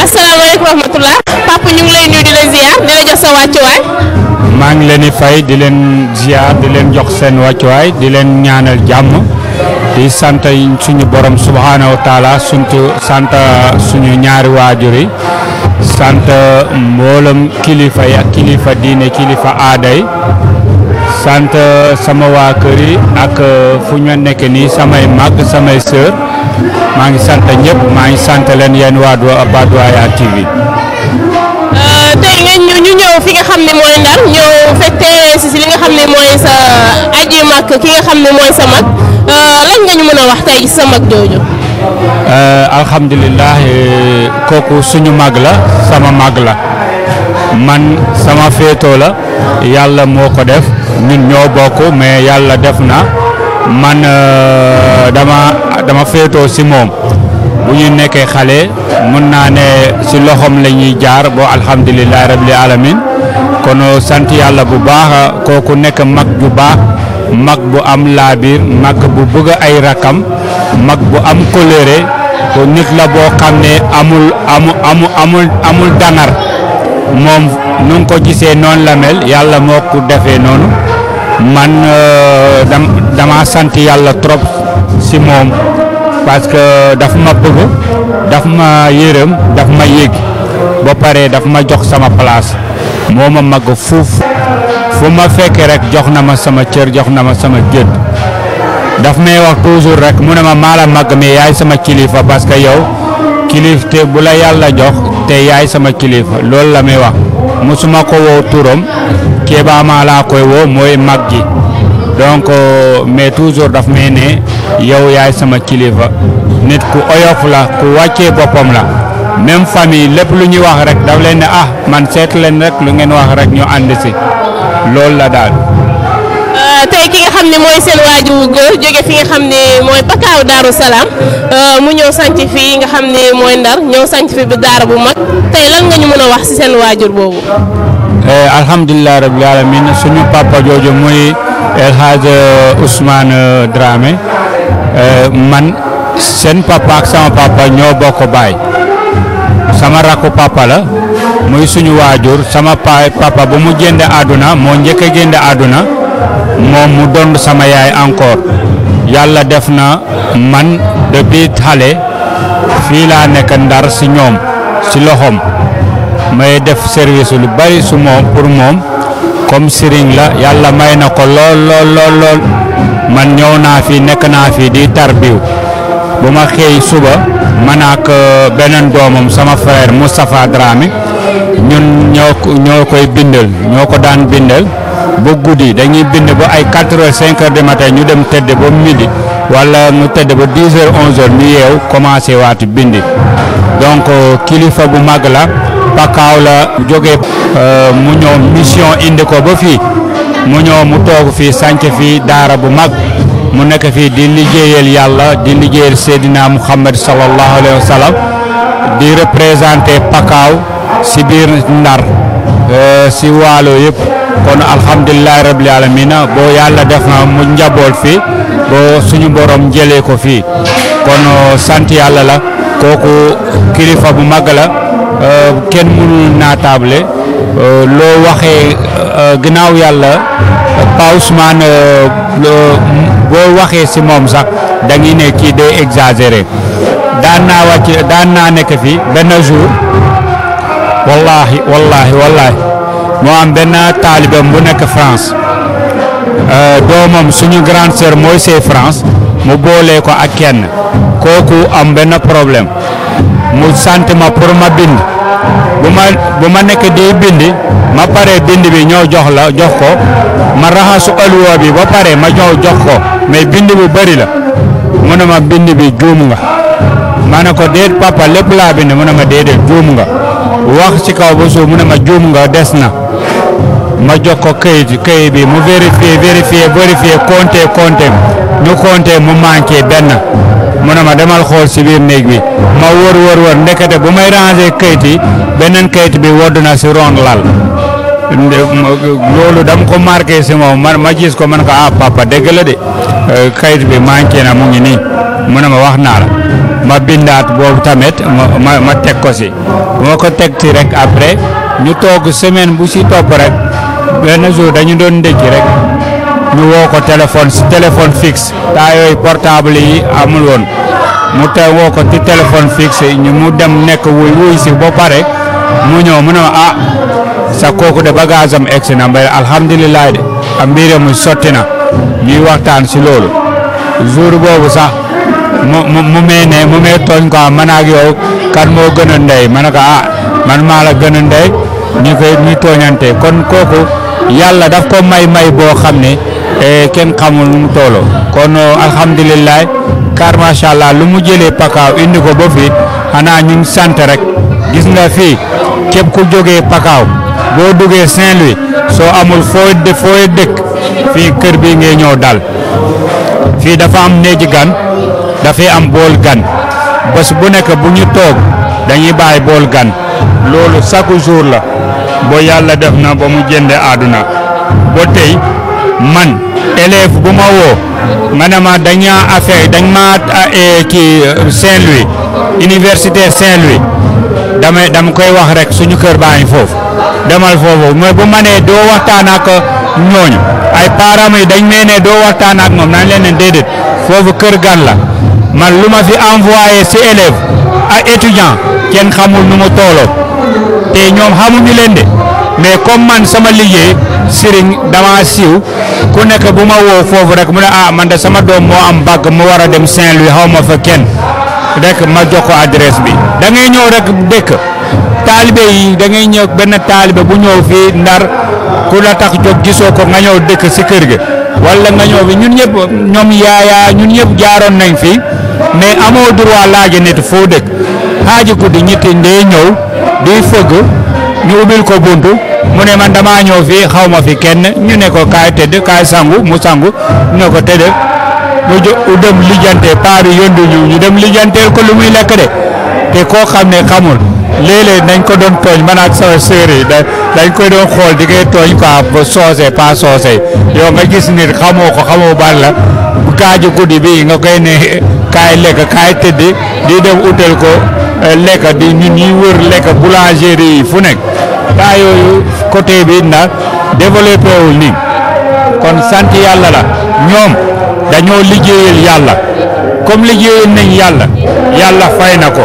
asalaamaaleykum wa rahmatulah papa ñu ngi lay nuyu di la ziar di la jox sa wàccuwaay. maa ngi leen di fay di leen ziar di leen jox seen wàccuwaay di leen ñaanal jàmm di sant suñu borom subhaanahu wa taala suñu sant suñu ñaari waajur yi sant mboolem kilifa yi ak kilifa diine kilifa aada yi sant sama waa kër yi ak fu ñu nekk nii samay mag samay sœur maa ngi sant ñëpp maa ngi sant leen yéen waa Padoaya TV. tey ngeen ñu ñu ñëw fi nga xam ne mooy Ndar ñëw fekkee si si li nga xam ne mooy sa aji mag ki nga xam ne mooy sa mag lan nga ñu mën a wax tey ci sa mag jooju. alhamdulilah kooku suñu mag la sama mag la man sama féetoo la yàlla moo ko def ñun ñoo bokk mais yàlla def na man dama dama féetoo si moom bu ñu nekkee xale mun naa ne si loxoom la ñuy jaar boo alhamdulilah rabbil alamin kon sant yàlla bu baax kooku nekk mag bu baax mag bu am laabiir mag bu bëgg ay rakam mag bu am colère ko nit la boo xam ne amul amu amu amul amul dangar moom nu nga ko gisee noonu la mel yàlla moo ko defee noonu man dama sant yàlla trop si moom parce que daf ma bëgg daf ma yërëm daf ma yëg ba pare daf ma jox sama place moo ma mag fuuf fu ma fekkee rek jox na ma sama cër jox na ma sama gëdd daf may wax toujours rek mu ne ma maa la mag mais yaay sama kilifa parce que yow kilif te bu la yàlla jox te yaay sama kilifa loolu la may wax musuma ko woo turam Kéba maa laa koy woo mooy mag gi donc mais toujours daf may ne yow yaay sama kilifa nit ku oyof la ku wàccee boppam la même famille lépp lu ñuy wax rek daf leen ne ah man seet leen rek lu ngeen wax rek ñu ànd si loolu la daal. tey ki nga xam ne mooy seen waajur wu góor jóge fi nga xam ne mooy Pakaaw Daaru Salaam mu ñëw sanc fii nga xam ne mooy Ndar ñëw sanc fi bi daara bu mag tey lan nga ñu mën a wax ci seen waajur boobu. alhamdulilah rabbil alamin suñu papa jooju muy El Hadj Ousmane Dramé man seen papa ak sama papa ñoo bokk baay sama rakku papa la muy suñu waajur sama pa papa bu mu génne àdduna moo njëkk a génne àdduna moom mu doon sama yaay encore yàlla def na man depuis xale fii laa nekk ndar si ñoom si loxoom may def service lu bari su moom pour moom comme sëriñ la yàlla may na ko lool lool lool lool man ñëw naa fi nekk naa fi di tarbiw bu ma xëy suba man ak beneen doomam sama frère Moustapha Dramé ñun ñoo ñoo koy bindal ñoo ko daan bindal ba guddi dañuy bind ba ay 4 heures 5 heures du matin ñu dem tëdd ba midi wala ñu tëdd ba 10 heures 11 heures ñu yeew commencé waati bindi donc kilifa bu mag la pakaaw la jóge mu ñëw mission indi ko ba fii mu ñëw mu toog fii sànc fii daara bu mag mu nekk fii di liggéeyal yàlla di liggéeyal Seydina Muhammad sallallahu alayhi wa sallam di représenté pakaaw si biir ndar si waalo yëpp kon alhamdulilahi rabbil alamina boo yàlla def na mu njaboot fii boo suñu borom jëlee ko fii kon sant yàlla la kooku kilifa bu mag la kenn mënul naatable loo waxee ginnaaw yàlla Pa Ousmane boo waxee si moom sax da ngi ne kii day exagéré daan naa wàcc daan naa nekk fii benn jour wallahi wallahi wallahi moo am benn taalibam bu nekk France doomam suñu grande sœur mooy see France mu boolee ko ak kenn kooku am benn problème mu sant ma pour ma bind bu ma bu ma nekk di bindi ma pare bind bi ñëw jox la jox ko ma raxasu ëlluwa bi ba pare ma ñëw jox ko mais bind bu bëri la mu ne ma bind bi juum nga ma ne ko déet papa lépp laa bind mu ne ma déedéet juum nga wax ci kaw ba suuf mu ne ma juum nga des na ma jox ko këyit këyit bi mu vérifié vérifié vérifié compté compté ñu compté mu manqué benn mu ne ma demal xool si biir néeg bi ma wër wër wër ndekete bu may ranger këyit yi beneen këyit bi wodd na si ron lal loolu dama ko marqué si moom man ma gis ko man ko ah papa dëgg la de këyit bi manqué na mu ngi nii mu ne ma wax naa la ma bindaat boobu tamit ma ma ma teg ko si bu ma ko teg ci rek après ñu toog semaine bu si topp rek benn jour dañu doon ndékki rek ñu woo ko téléphone si téléphone fixe taa yooyu portable yi amul woon mu te woo ko ci téléphone fixe ñu mu dem nekk wuy wuy si ba pare mu ñëw mu ne ma ah sa kooku de bagage am egsi na mbay alhamdulilah de am mbiram mu sotti na ñuy waxtaan si loolu jour boobu sax mu mu mu mee ne mu mee tooñ ko man ak yow kan moo gën a ndey ma ne ko ah man maa la gën a ndey ñu koy ñu tooñante kon kooku yàlla daf ko may may boo xam ne kenn xamul nu mu toolo kon alhamdulilah car macha allah lu mu jëlee pakaaw indi ko ba fii xanaa ñu sant rek gis nga fii képp ku jógee pakaaw boo duggee Saint-Louis soo amul foo dë fooy dëkk fii kër bi ngay ñëw dal fii dafa am néegi gan dafay am bool gan bés bu nekk bu ñu toog dañuy bàyyi bool gan loolu chaque jour la boo yàlla def na ba mu jënde àdduna ba tey man élève bu ma woo nga ne ma dañaa affaire dañ ma kii Saint-Louis université Saint-Louis damay dama koy wax rek suñu kër baa ngi foofu demal foofu mais bu ma nee doo waxtaan ak ñooñu ay parents yi dañ mee ne doo waxtaan ak moom nañ leen ne déedéet foofu kër gan la man lu ma fi envoyé si élève ak étudiant kenn xamul nu mu tooloo te ñoom xamuñu leen de mais comme man sama liggéey sëriñ dama siiw ku nekk bu ma woo foofu rek mu ne ah man de sama doom moo am bàgg mu war a dem Saint-Louis xaw ma fa kenn rek ma jox ko adresse bi da ngay ñëw rek dëkk taalibe yi da ngay ñëw benn taalibe bu ñëw fii ndar ku la tax jóg gisoo ko nga ñëw dëkk si kër ga wala nga ñëw fi ñun ñëpp ñoom yaaya ñun ñëpp jaaroon nañ fi mais amoo droit laaja nit foo dëkk xaaji guddi ñitti ndee ñëw di fëgg ñu ubbil ko buntu mu ne man damaa ñëw fii xaw ma fi kenn ñu ne ko kaay tëdd kaay sangu mu sangu ñu ne ko tëdd mu jo dem lijjante paa bi yóndu ñu ñu dem lijjanteel ko lu muy lekk de te koo xam ne xamul léeg-léeg dañ ko doon tooñ man ak sama sœur yi da dañ koy doon xool di koy tooñ quoi soose pas soose yow nga gis nit xamoo ko xamoo ban la bu gaaju guddi bi nga koy ne kaay lekk kaay tëdd di dem utal ko lekk di ñun ñuy wër lekk boulangerie yi fu nekk taa yooyu côté bi ndax développé wul nii kon sant yàlla la ñoom dañoo liggéeyal yàlla comme liggéeyal nañ yàlla yàlla fay na ko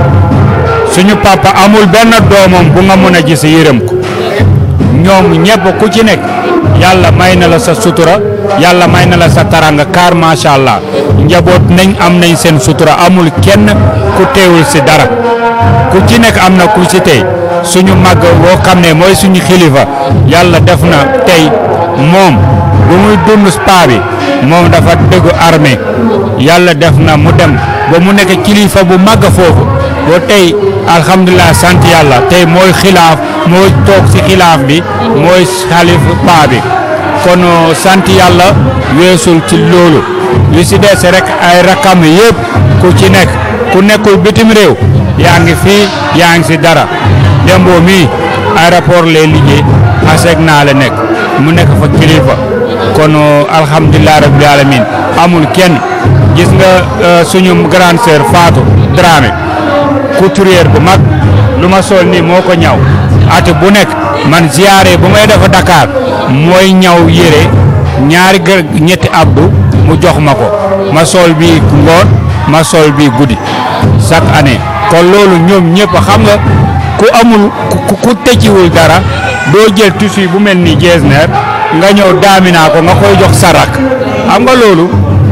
suñu papa amul benn doomam bu nga mën a gis yërëm ko ñoom ñëpp ku ci nekk yàlla may na la sa sutura yàlla may na la sa taranga car macha allah njaboot nañ am nañ seen sutura amul kenn ku teewul si dara ku ci nekk am na ku ci tey suñu màgg boo xam ne mooy suñu xilifa yàlla def na tey moom bu muy dund spa bi moom dafa dëggu armée yàlla def na mu dem ba mu nekk kilifa bu màgg foofu ba tey alhamdulilah sant yàlla tey mooy xilaaf mooy toog si xilaaf bi mooy xalif paa bi kon sant yàlla weesul ci loolu li si des rek ay rakam yëpp ku ci nekk ku nekkul bitim réew yaa ngi fii yaa ngi si dara demboo mii aéroport lay liggéey aseg naa la nekk mu nekk fa kilifa kon alhamdulilah rabbil alamin amul kenn gis nga suñu grande sœur Fatou Dramé couturière bu mag lu ma sol nii moo ko ñaw at bu nekk man ziyaare bu may def Dakar mooy ñaw yére ñaari gër ñetti abdu mu jox ma ko ma sol bii ngoon ma sol bii guddi chaque année kon loolu ñoom ñëpp xam nga ku amul ku ku tëcciwul dara doo jël tissu bu mel ni getzner nga ñëw daaminaa ko nga koy jox sarak xam nga loolu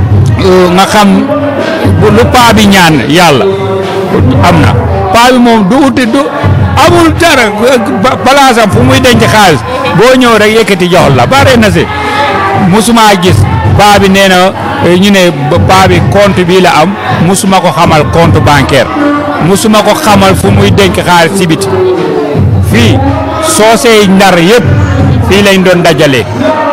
nga xam lu paa bi ñaan yàlla am na paa bi moom du uti du amul dara palaasam fu muy denc xaalis boo ñëw rek yëkkati jox la bare na si musuma gis paa bi nee na ñu ne paa bi compte bii la am musuma ko xamal compte bancaire musuma ko xamal fu muy denc xaalis si biti fii soosey ndar yëpp fii lañ doon dajale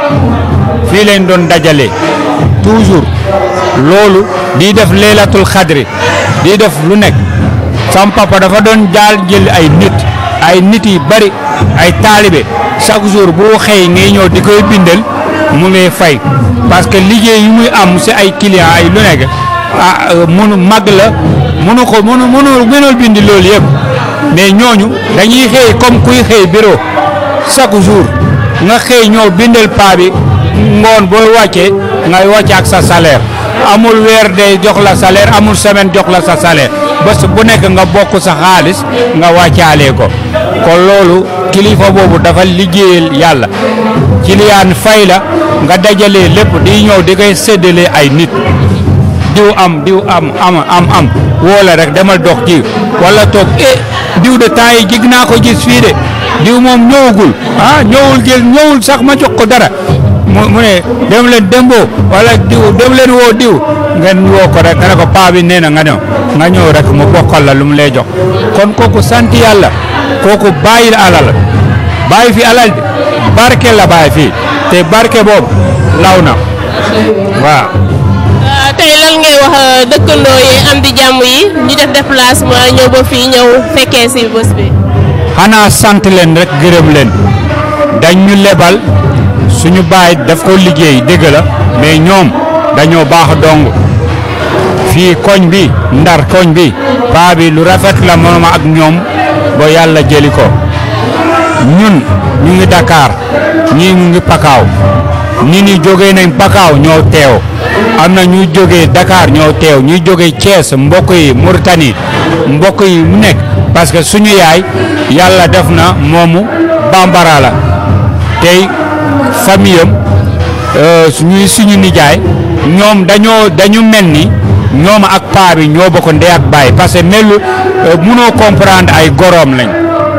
fii lañ doon dajale toujours loolu di def leelatul xadri di def lu nekk sam papa dafa doon jaal jël ay nit ay nit yi bari ay taalibe chaque jour bu xëy ngay ñëw di koy bindal mu ngay fay parce que liggéey yu muy am si ay client ay lu nekk ah munu mag la munu ko munu munu mënul bindi loolu yëpp mais ñooñu dañuy xëy comme kuy xëy bureau chaque jour nga xëy ñëw bindal paa bi ngoon booy wàccee ngay wàcce ak sa salaire amul weer de jox la salaire amul semaine jox la sa salaire bés bu nekk nga bokk sa xaalis nga wàccaalee ko kon loolu kilifa boobu dafa liggéeyal yàlla kiliyaan fay la nga dajalee lépp di ñëw di koy séddale ay nit diw am diw am am am am woola rek demal dox ji wala toog eh diw de temps yi jig naa ko gis fii de diw moom ñëwagul ah ñëwul jël ñëwul sax ma jox ko dara mu mu ne dem leen demboo wala diw dem leen woo diw ngeen woo ko rek nga ne ko paa bi nee na nga ñëw nga ñëw rek mu bokkal la lu mu lay jox kon kooku sant yàlla kooku bàyyil alal bàyyi fi alal barke la bàyyi fii te barke boobu law na waaw. tey lan ngay wax dëkkandoo yi am di jàmm yi ñu def déplacement ñëw ba fii ñëw fekkee si bés bi. xanaa sant leen rek gërëm leen dañ ñu lebal suñu baay daf ko liggéey dëgg la mais ñoom dañoo baax dong fii koñ bi ndar koñ bi paa bi lu rafet la mooma ak ñoom ba yàlla jëli ko ñun ñu ngi Dakar ñii ñu ngi Pakaaw nit ñi jógee nañ Pakaaw ñoo teew am na ñuy jógee Dakar ñoo teew ñuy jógee Thiès mbokk yi Mauritanie mbokk yi mu nekk parce que suñu yaay yàlla def na moomu bambara la tey famille am ñuy suñu nijaay ñoom dañoo dañu mel ni ñoom ak paa bi ñoo bokk ndey ak baay parce que melu mënoo comprendre ay goroom lañ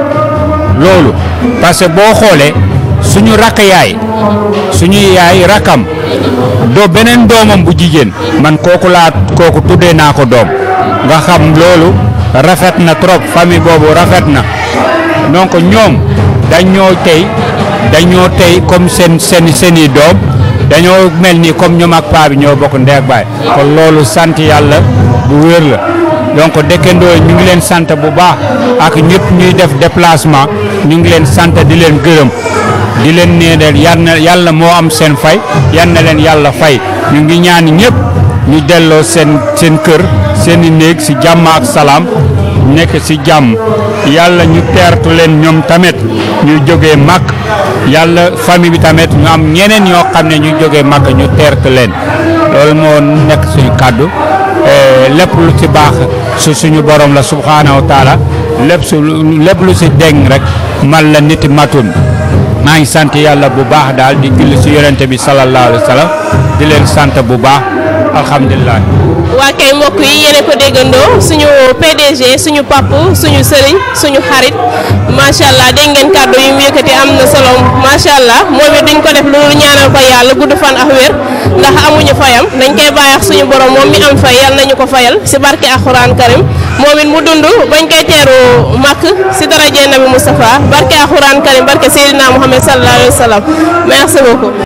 loolu parce que boo xoolee suñu rakk yaay suñu yaay rakkam doo beneen doomam bu jigéen man kooku laa kooku tuddee naa ko doom nga xam loolu rafet na trop famille boobu rafet na donc ñoom dañoo tey dañoo tey comme seen seen seeni doom dañoo mel ni comme ñoom ak paa bi ñoo bokk ndey ak baay kon loolu sant yàlla bu wér la donc dëkkandoo ñu ngi leen sant bu baax ak ñëpp ñuy def déplacement ñu ngi leen sant di leen gërëm di leen nee yal na yàlla moo am seen fay yal na leen yàlla fay ñu ngi ñaan ñëpp ñu delloo seen seen kër seen i néeg si jàmm ak salaam nekk si jàmm yàlla ñu teertu leen ñoom tamit ñu jógee mag yàlla famille bi tamit ñu am ñeneen ñoo xam ne ñu jógee mag ñu teertu leen loolu moo nekk suñu kàddu lépp lu ci baax su suñu borom la subhaanahu wa taala lépp su lépp lu si deng rek man la nit matun maa ngi sant yàlla bu baax daal di julli si yonente bi sallallahu alayhi wa sallam di leen sant bu baax alhamdulilah. waa kay mbokk yi yéen a ko déggandoo suñu PDG suñu papp suñu sëriñ suñu xarit macha allah dégg ngeen kàddu yi mu yëkkati am na solo macha allah moom it duñ ko def lu ñaanal ko yàlla gudd fan ak wér ndax amuñu fayam dañ koy bàyyi ak suñu borom moom mi am fay yal nañu ko fayal si barke alxuraan karim moom it mu dund bañ koy teeru màkk si daraje nabi Moustapha barke alxuraan karim barke Seydina Mohamed sallallahu alayhi wa sallam merci beaucoup.